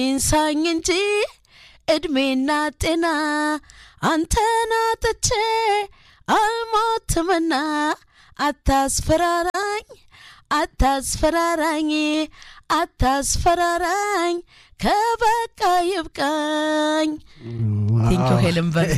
ኢንሳኝ እንጂ እድሜና ጤና አንተን አጥቼ አልሞትምና አታስፈራራኝ አታስፈራራኝ አታስፈራራኝ ከበቃ ይብቃኝ። ቴንኪው ሄለን በርሄ።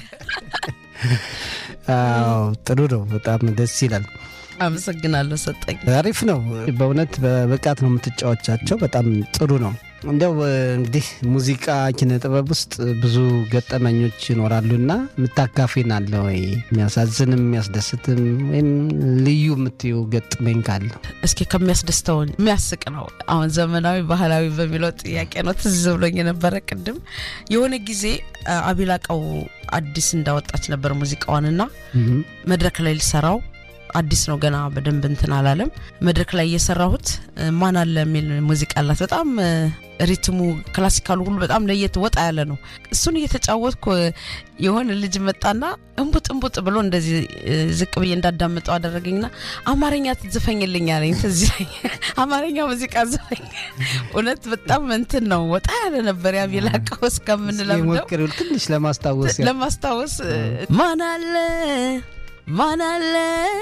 አዎ ጥሩ ነው። በጣም ደስ ይላል። አመሰግናለሁ ሰጠኝ። አሪፍ ነው። በእውነት በብቃት ነው የምትጫወቻቸው። በጣም ጥሩ ነው። እንዲያው እንግዲህ ሙዚቃ ኪነ ጥበብ ውስጥ ብዙ ገጠመኞች ይኖራሉና የምታካፊን አለ ወይ? የሚያሳዝንም የሚያስደስትም ወይም ልዩ የምትዩ ገጥመኝ ካለ እስኪ ከሚያስደስተው የሚያስቅ ነው። አሁን ዘመናዊ ባህላዊ በሚለው ጥያቄ ነው ትዝ ብሎኝ የነበረ ቅድም የሆነ ጊዜ አቢላቀው አዲስ እንዳወጣች ነበር ሙዚቃዋንና መድረክ ላይ ልሰራው አዲስ ነው ገና በደንብ እንትን አላለም። መድረክ ላይ እየሰራሁት ማን አለ የሚል ሙዚቃ አላት። በጣም ሪትሙ ክላሲካሉ ሁሉ በጣም ለየት ወጣ ያለ ነው። እሱን እየተጫወትኩ የሆነ ልጅ መጣና እንቡጥ እንቡጥ ብሎ እንደዚህ ዝቅ ብዬ እንዳዳምጠው አደረገኝና አማርኛ ትዝፈኝልኝ አለኝ። ትዝ አማርኛ ሙዚቃ ዝፈኝ። እውነት በጣም እንትን ነው ወጣ ያለ ነበር። ያቢላቀው እስከምንለምደው ሞክሪው ትንሽ ለማስታወስ ለማስታወስ ማን አለ ማን አለ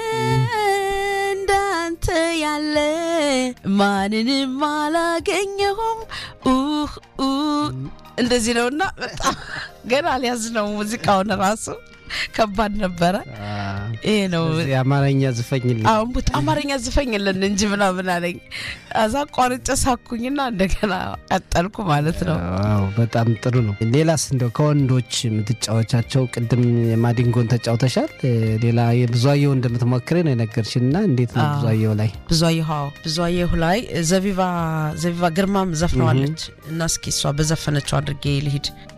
እንዳንተ ያለ ማንንም አላገኘሁም ኡህ እንደዚህ ነውና በጣም ገና አልያዝ ነው ሙዚቃውን ራሱ ከባድ ነበረ። ይሄ ነው የአማርኛ ዝፈኝልኝ። አሁን ቡት አማርኛ ዝፈኝልን እንጂ ምናምን አለኝ። አዛ ቋርጬ ሳኩኝና እንደገና ቀጠልኩ ማለት ነው። አዎ በጣም ጥሩ ነው። ሌላስ እንደው ከወንዶች የምትጫወቻቸው ቅድም የማዲንጎን ተጫውተሻል። ሌላ የብዙአየሁ እንደምትሞክሬ ነው የነገርሽን እና እንዴት ነው ብዙአየሁ ላይ? ብዙአየሁ አዎ፣ ብዙአየሁ ላይ ዘቢባ ዘቢባ ግርማም ዘፍነዋለች እና እስኪ እሷ በዘፈነችው አድርጌ ልሂድ